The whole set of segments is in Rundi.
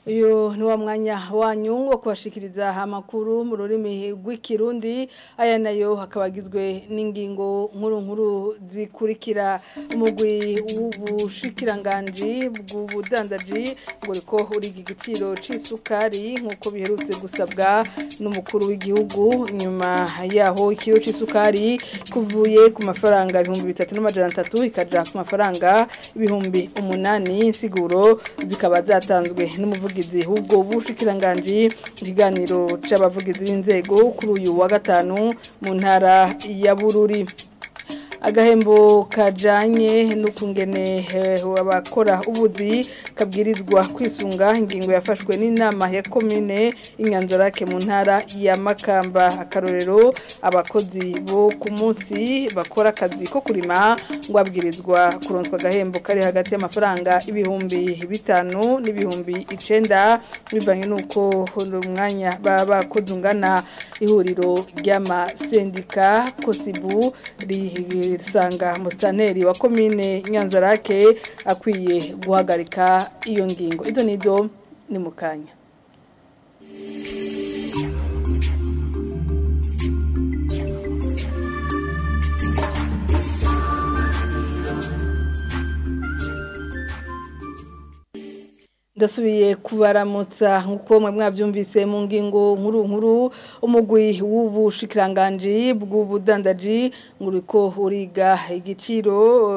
uyu ni wa mwanya wanyu wo kubashikiriza amakuru mu rurimi rw'ikirundi aya nayo hakaba agizwe n'ingingo nkuru nkuru zikurikira umugwi w'ubushikiranganji bw'ubudandaji ngo uriko uriga igiciro c'isukari nk'uko biherutse gusabwa n'umukuru w'igihugu nyuma yaho ikiro c'isukari kuvuye ku mafaranga ibihumbi bitatu n'amajana atatu ikaja ku mafaranga ibihumbi umunani insiguro zikaba zatanzwe n'umuvugizi ubwo bushikiranganji ikiganiro c'abavugizi b'inzego kuri uyu wa gatanu mu ntara ya Bururi agahembo kajanye n'ukungene abakora ubuzi kabwirizwa kwisunga ingingo yafashwe n'inama ya komine inyanzarake mu ntara ya Makamba akarorero abakozi bo ku munsi bakora akazi ko kurima ngo abwirizwa kuronswa agahembo kari hagati y'amafaranga ibihumbi bitanu n'ibihumbi icenda bivanye n'uko umwanya baba bakoze ungana ihuriro ry'amasendika kosibu risanga musitaneri wa komine nyanzarake akwiye guhagarika iyo ngingo izo nizo ni mu kanya ndasubiye kubaramutsa nk'uko mwe mwabyumvise mu ngingo nkuru nkuru umugwi w'ubushikiranganji bw'ubudandaji nguriko uriga igiciro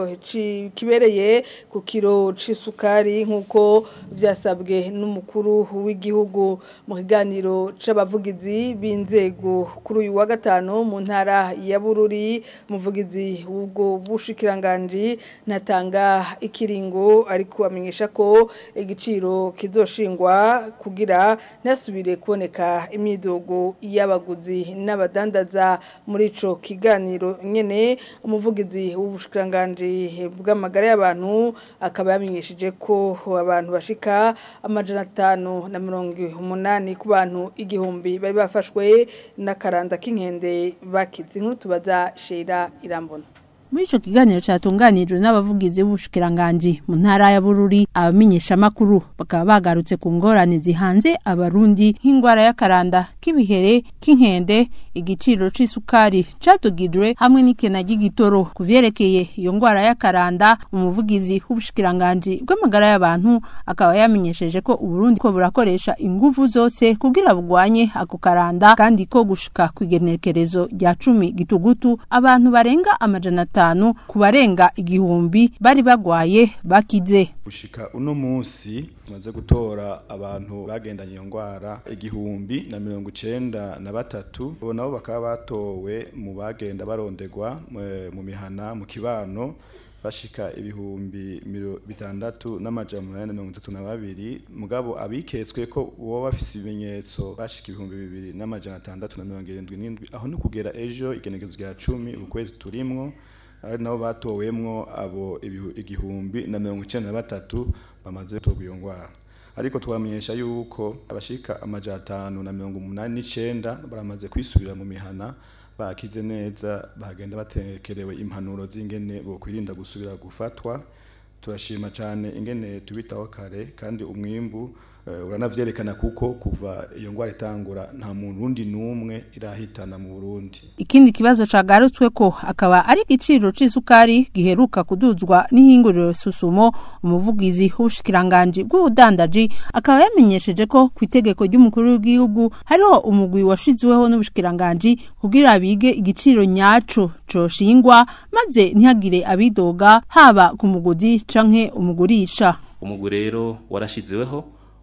kibereye ku kiro c'isukari nk'uko byasabwe n'umukuru w'igihugu mu kiganiro c'abavugizi b'inzego kuri uyu wa gatanu mu ntara ya Bururi umuvugizi w'ubwo bushikiranganji natanga ikiringo ariko amenyesha ko igiciro kizoshingwa kugira ntasubire kuboneka imyidogo y'abaguzi n'abadandaza muri ico kiganiro nyene umuvugizi w'ubushikiranganji bw'amagara y'abantu akaba yamenyesheje ko abantu bashika amajana atanu na mirongo umunani ku bantu igihumbi bari bafashwe n'akaranda k'inkende bakize inkuru tubaza shera irambona muri ico kiganiro catunganijwe n'abavugizi b'ubushikiranganji mu ntara ya Bururi abamenyeshamakuru bakaba bagarutse ku ngorane zihanze abarundi nk'ingwara y'akaranda k'ibihere k'inkende igiciro c'isukari catugijwe hamwe n'ikena ry'igitoro ku vyerekeye iyo ngwara y'akaranda umuvugizi w'ubushikiranganji bw'amagara y'abantu akaba yamenyesheje ko uburundi ko burakoresha inguvu zose kugira bugwanye ako karanda kandi ko gushika kw'igenekerezo rya cumi gitugutu abantu barenga amajana atanu ku barenga igihumbi bari bagwaye bakize gushika uno munsi tumaze gutora abantu bagendanye iyo ngwara igihumbi na mirongo icenda na batatu bo nabo bakaba batowe mu bagenda barondegwa mu mihana mu kibano bashika ibihumbi bitandatu n'amajana umunani na mirongo itatu na babiri mugabo abiketswe ko uwo bafise ibimenyetso bashika ibihumbi bibiri n'amajana atandatu na mirongo irindwi n'indwi aho ni kugera ejo igenekezo rya cumi ukwezi turimwo ari nabo batowemwo abo igihumbi na mirongo icenda na batatu bamaze gutorwa iyo ngwara ariko twamenyesha yuko abashika amajana atanu na mirongo umunani n'icenda baramaze kwisubira mu mihana bakize neza bagenda batekerewe impanuro z'ingene bokwirinda gusubira gufatwa turashima cyane ingene tubitaho kare kandi umwimbu uranavyerekana kuko kuva iyo ngwara itangura nta muntu wundi n'umwe irahitana mu Burundi ikindi kibazo cagarutswe ko akaba ari igiciro c'isukari giheruka kuduzwa n'ihinguriro susumo umuvugizi w'ubushikiranganji bw'ubudandaji akaba yamenyesheje ko ku itegeko ry'umukuru w'igihugu hariho umugwi washizweho n'ubushikiranganji kugira bige igiciro nyaco coshingwa maze ntihagire abidoga haba ku muguzi canke umugurisha umugwi rero warashizeweho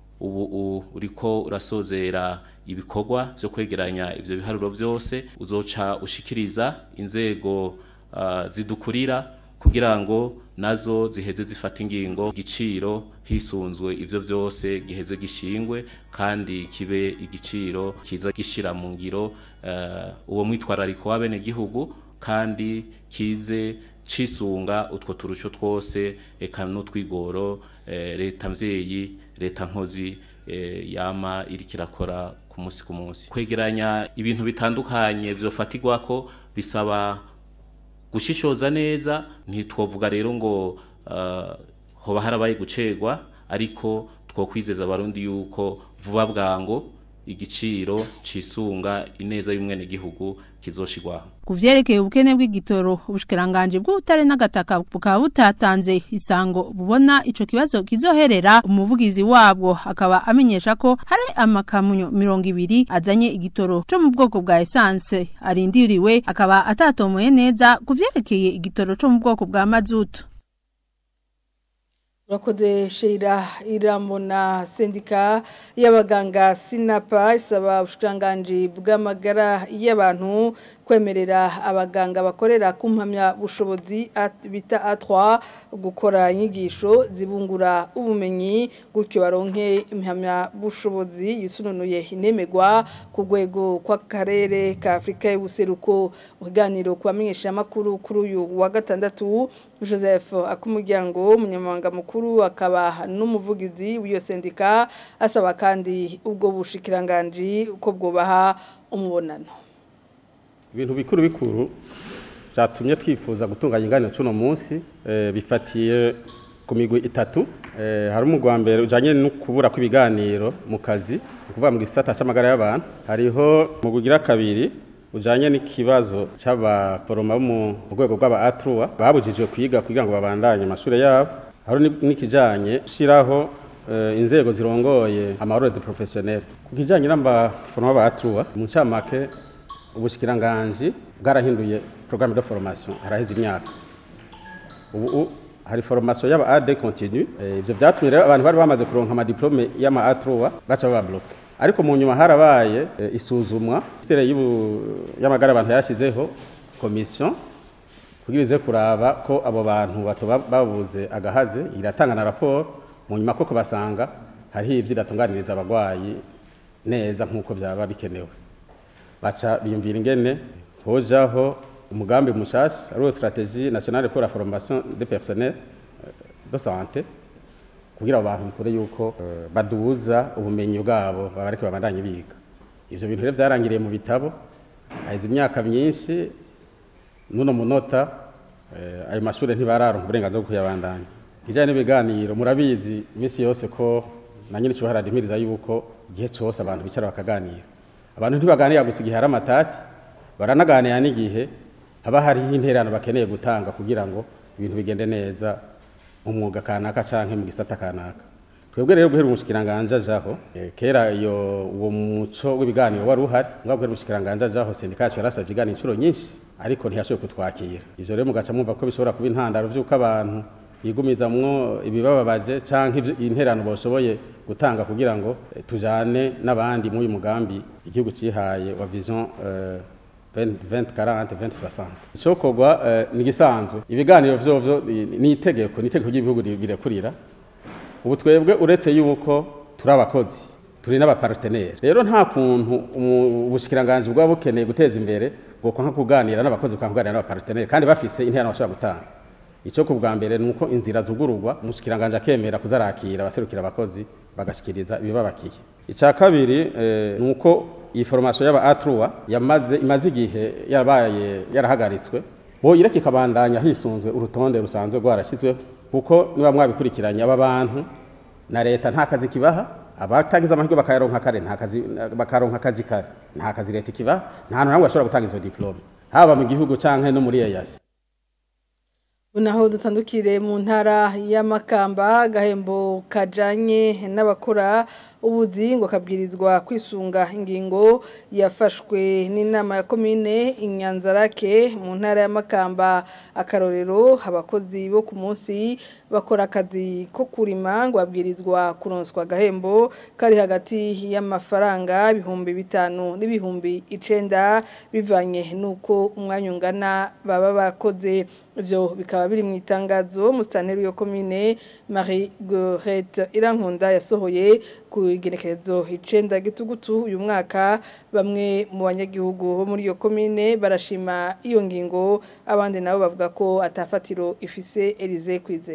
ubu uriko urasozera ibikorwa byo kwegeranya ibyo biharuro byose uzoca ushikiriza inzego zidukurira kugira ngo nazo ziheze zifata ingingo igiciro hisunzwe ibyo byose giheze gishingwe kandi kibe igiciro kiza gishira mu ngiro uwo mwitwarariko w'abenegihugu kandi kize cisunga utwo turusho twose eka n'utwigoro leta mvyeyi leta nkozi yama iriko irakora ku munsi ku munsi kwegeranya ibintu bitandukanye vyofatirwako bisaba gushishoza neza ntitwovuga rero ngo hoba harabaye gucegwa ariko twokwizeza abarundi yuko vuba bwango igiciro cisunga ineza y'umwene gihugu kizoshirwaho ku vyerekeye ubukene bw'igitoro ubushikiranganje bw'ubutare n'agataka bukaba butatanze isango bubona ico kibazo kizoherera umuvugizi wabwo akaba amenyesha ko hari amakamunyo mirongo ibiri azanye igitoro co mu bwoko bwa essence arindiriwe akaba atatomoye neza ku vyerekeye igitoro co mu bwoko bwa mazutu Urakoze Sheila Iramona sendika y'abaganga Sinapa isaba ubushikiranganji bw'amagara y'abantu kwemerera abaganga bakorera ku mpamya bushobozi bita A3 gukora inyigisho zibungura ubumenyi gutyo baronke impamya bushobozi yisununuye inemegwa ku rwego kw'akarere ka Afrika y'ubuseruko uganiro kubamenyesha makuru kuri uyu wa gatandatu Joseph akumuryango umunyamabanga mukuru akaba n'umuvugizi w'iyo sendika asaba kandi ubwo bushikiranganji uko bwobaha umubonano ibintu bikuru bikuru byatumye twifuza gutunganya inganiro cy'uno munsi bifatiye ku migwi itatu hari umugwa mbere ujyanye no kubura kw'ibiganiro mu kazi ni ukuvuga mu gisata cy'amagara y'abantu hariho mu bugira kabiri ujyanye n'ikibazo cy'abaforoma bo mu rwego rw'aba atruwa babujijwe kwiga kugira ngo babandanye amashuri yabo hari n'ikijyanye gushyiraho inzego zirongoye amahoro de porofesiyoneri ku kijyanye n'abaforoma ba atruwa mu ncamake ubushyikiranganji bwarahinduye porogaramu de foromasiyo haraheze imyaka ubu hari foromasiyo y'aba ade kontinu ibyo byatumye rero abantu bari bamaze kuronka amadiplome y'ama atruwa baca bababloke ariko mu nyuma harabaye isuzumwa minisiteri y'amagara abantu yarashyizeho komisiyo kugira ize kuraba ko abo bantu bato babuze agahaze iratanga na raporo mu nyuma koko basanga hariho ibyo iratunganiriza abarwayi neza nk'uko byaba bikenewe baca biyumvira ingene hojaho umugambi mushasha ari wo stratégie nationale pour la formation des personnels de santé kugira abo bantu bikore yuko baduza ubumenyi bwabo babareke babandanye biga ivyo bintu rero vyarangiriye mu bitabo haheze imyaka myinshi nuno munota ayo mashuri ntibararonka uburenganzira bwo kuyabandanya kijanye n'ibiganiro murabizi iminsi yose ko na nyine ico haradimiriza yuko igihe cose abantu bicara bakaganira abantu ntibaganira gusa igihe hari amatati baranaganira n'igihe haba hariho interano bakeneye gutanga kugira ngo ibintu bigende neza mu mwuga kanaka canke mu gisata kanaka twebwe rero guhera umushikiranganje ajaho kera iyo uwo muco w'ibiganiro wari uhari ngabo guhera umushikiranganje ajaho sendika yacu yarasavye ibiganiro inshuro nyinshi ariko ntiyashoboye kutwakira ivyo rero mugaca mwumva ko bishobora kuba intandaro vy'uko abantu bigumizamwo ibibababaje canke interano boshoboye gutanga kugira ngo tujane n'abandi muri uyu mugambi igihugu cihaye wa vision 2040 2060 icokorwa ni gisanzwe ibiganiro vyovyo ni itegeko ni itegeko ry'ibihugu birekurira ubu twebwe uretse yuko turi abakozi turi n'abapartenere rero nta kuntu ubushikiranganje bwaba bukeneye guteza imbere bwo kwanka kuganira n'abakozi kwa kuganira n'abapartenere kandi bafise interano bashobora gutanga icyo ku bwa mbere ni uko inzira zugururwa umushikiranganje akemera kuzarakira abaserukira abakozi bagashikiriza ibibabakiye icya kabiri ni uko iyi foromasiyo y'aba atruwa yamaze imaze igihe yarabaye yarahagaritswe bo ireka ikabandanya hisunzwe urutonde rusanzwe rwarashyizweho kuko niba mwabikurikiranye aba bantu na leta nta kazi kibaha abatagize amahirwe bakayaronka kare nta kazi bakaronka akazi kare nta kazi leta ikibaha nta hantu hamwe bashobora gutanga izo diplome haba mu gihugu canke no muri EAC Unaho dutandukire mu ntara y'amakamba gahembo kajanye n'abakora ubuzi ngo kabwirizwa kwisunga ingingo yafashwe n'inama ya komine inyanzarake mu ntara y'amakamba akarorero abakozi bo ku munsi bakora akazi ko kurima ngo babwirizwa kuronswa agahembo kari hagati y'amafaranga ibihumbi bitanu n'ibihumbi icenda bivanye n'uko umwanya ungana baba bakoze ivyo bikaba biri mu itangazo musitanteri yo komine Marie Gorette Irankunda yasohoye ku igenekerezo icenda gitugutu uyu mwaka bamwe mu banyagihugu bo muri iyo komine barashima iyo ngingo abandi nabo bavuga ko atafatiro ifise Elize kwizera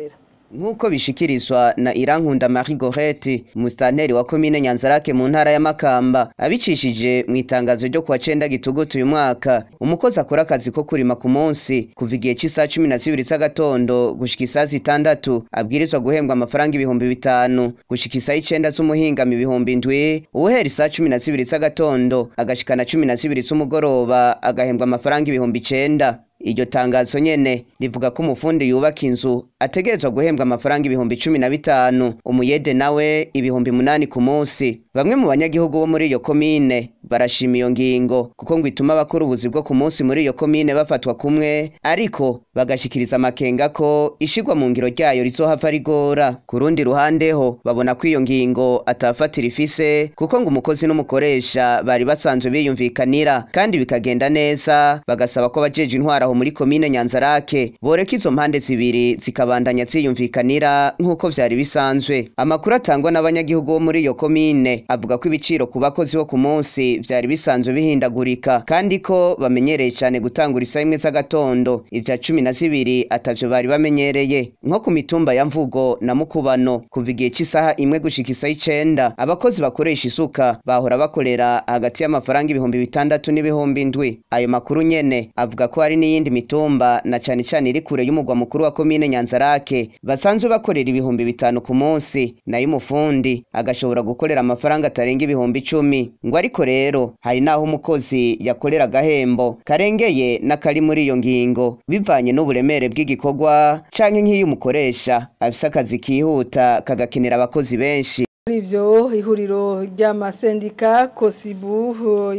Nk'uko bishikirizwa na Irankunda Marie Gorette, mustanteri wa komine Nyanzarake mu ntara ya Makamba, abicishije mu itangazo ryo kuwa cenda gitugutu uyu mwaka, umukozi akora akazi ko kurima ku munsi kuva igihe c'isaha cumi na zibiri z'agatondo gushika isaha zitandatu abwirizwa guhembwa amafaranga ibihumbi bitanu gushika isaha icenda z'umuhingamo ibihumbi indwi uwuhera isaha cumi na zibiri z'agatondo agashikana cumi na zibiri z'umugoroba agahembwa amafaranga ibihumbi icenda iryo tangazo nyene rivuga ko umufundi yubaka inzu ategerezwa guhembwa amafaranga ibihumbi cumi na bitanu umuyede nawe ibihumbi munani ku munsi bamwe mu banyagihugu bo muri iyo komine barashima iyo ngingo kuko ngo ituma abakora ubuzi bwo ku munsi muri iyo komine bafatwa kumwe ariko bagashikiriza amakenga ko ishigwa mu ngiro ryayo rizohava rigora ku rundi ruhande ho babona ko iyo ngingo atafatira ifise kuko ngo umukozi n'umukoresha bari basanzwe biyumvikanira kandi bikagenda neza bagasaba ko bajeje intwara aho muri komine Nyanzarake boreka izo mpande zibiri zikabandanya ziyumvikanira nk'uko vyari bisanzwe amakuru atangwa n'abanyagihugu bo muri iyo komine avuga ko ibiciro ku bakozi bo ku munsi vyari bisanzwe bihindagurika kandi ko bamenyereye cane gutangura isaha imwe z'agatondo ivya cumi na zibiri atavyo bari bamenyereye nko ku mitumba ya mvugo na mukubano kuva igihe c'isaha imwe gushika isaha icenda abakozi bakoresha isuka bahora bakorera hagati y'amafaranga ibihumbi bitandatu n'ibihumbi indwi ayo makuru nyene avuga ko hari n'iyindi mitumba na cane cane iri kure y'umugwa mukuru wa komine Nyanzarake basanzwe bakorera ibihumbi bitanu ku munsi nayo umufundi agashobora gukorera amafaranga atarenga ibihumbi icumi ngo ariko rero hari naho umukozi yakorera agahembo karengeye n'akari muri iyo ngingo bivanye n'uburemere bw'igikorwa canke nk'iyo umukoresha afise akazi kihuta kagakenera abakozi benshi Muri ivyo ihuriro ry'amasendika kosibu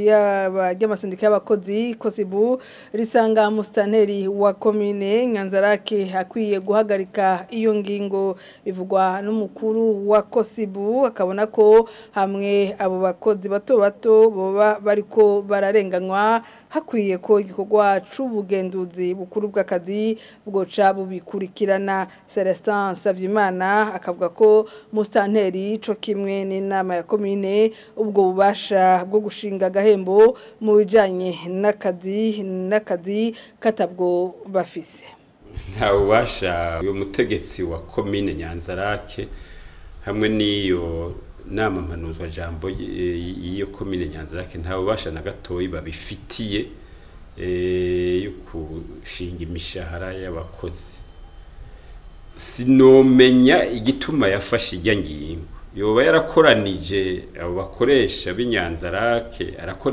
yaba ry'amasendika y'abakozi kosibu risanga mustanteri wa komine Nyanzarake akwiye guhagarika iyo ngingo bivugwa n'umukuru wa kosibu akabona ko hamwe abo bakozi bato bato boba bariko bararenganywa hakwiye ko igikorwa c'ubugenduzi bukuru bw'akazi bwoca bubikurikirana Celestin Savyimana akavuga ko mustanteri co kimwe n'inama ya komine ubwo bubasha bwo gushinga agahembo mu bijanye n'akazi n'akazi katabwo bafise nta bubasha uyu mutegetsi wa komine nyanzarake hamwe n'iyo nama mpanuzwa jambo y'iyo komine nyanzarake nta bubasha na gatoyi babifitiye yo gushinga imishahara y'abakozi sinomenya igituma yafashe ijya ngingo yoba yarakoranije abo bakoresha b'inyanzarake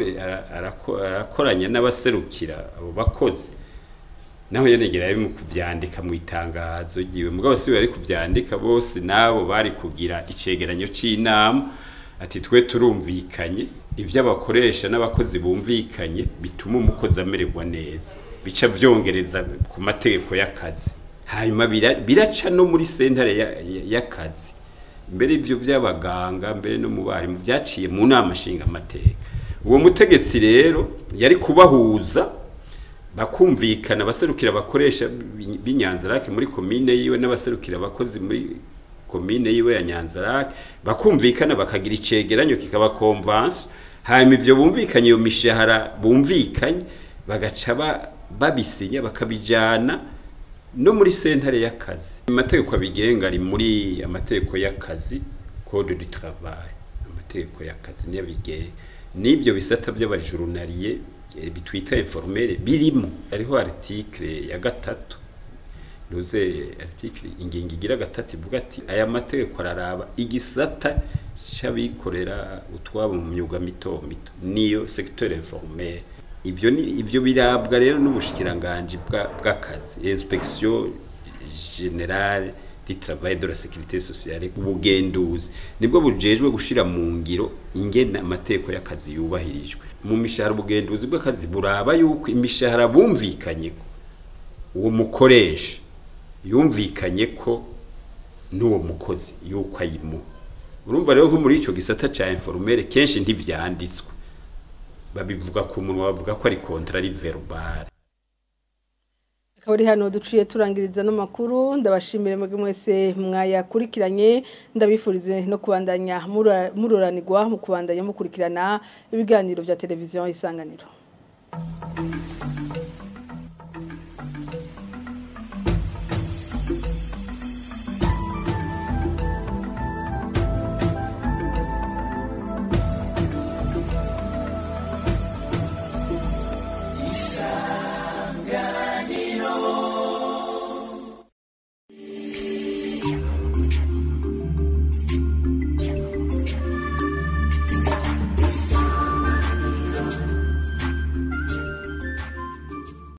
arakoranya n'abaserukira abo bakozi naho yenegera ari mu kuvyandika mu itangazo giwe mugabo si bari kuvyandika bose nabo bari kugira icegeranyo c'inama ati twe turumvikanye ivyo abakoresha n'abakozi bumvikanye bituma umukozi amererwa neza bica vyongereza ku mategeko y'akazi hanyuma biraca no muri sentare y'akazi mbere ivyo vy'abaganga mbere no mu barimu vyaciye mu nama nshinga amateka uwo mutegetsi rero yari kubahuza bakumvikana abaserukira abakoresha b'inyanzarake muri komine yiwe n'abaserukira abakozi muri komine yiwe ya nyanzarake bakumvikana bakagira icegeranyo kikaba konvansi hanyuma ivyo bumvikanye iyo mishahara bumvikanye bagaca babisinya bakabijana no muri sentare y'akazi amategeko abigenga ari muri amategeko y'akazi code du travail amategeko y'akazi niyo abigenga n'ibyo bisata by'abajurunariye bitwita informere birimo hariho article ya gatatu nuze article ingingo igira gatatu ivuga ati aya mategeko araraba igisata c'abikorera utwabo mu myuga mito mito niyo secteur informel ivyo ni ivyo birabwa rero n'ubushikiranganje bw'akazi inspection generale du travail de la sécurité sociale ubugenduzi nibwo bujejwe gushira mu ngiro ingena amategeko y'akazi yubahirijwe mu mishahara ubugenduzi bw'akazi buraba yuko imishahara bumvikanye ko uwo mukoresha yumvikanye ko n'uwo mukozi yuko ayimu urumva rero nko muri ico gisata ca informere kenshi ntivyanditswe babivuga ku munwa bavuga ko ari contrat verbal akaba ari hano duciye turangiriza n'amakuru ndabashimire mwebwe mwese mwayakurikiranye ndabifurize no kubandanya mururanirwa mu kubandanya mukurikirana ibiganiro bya televiziyo isanganiro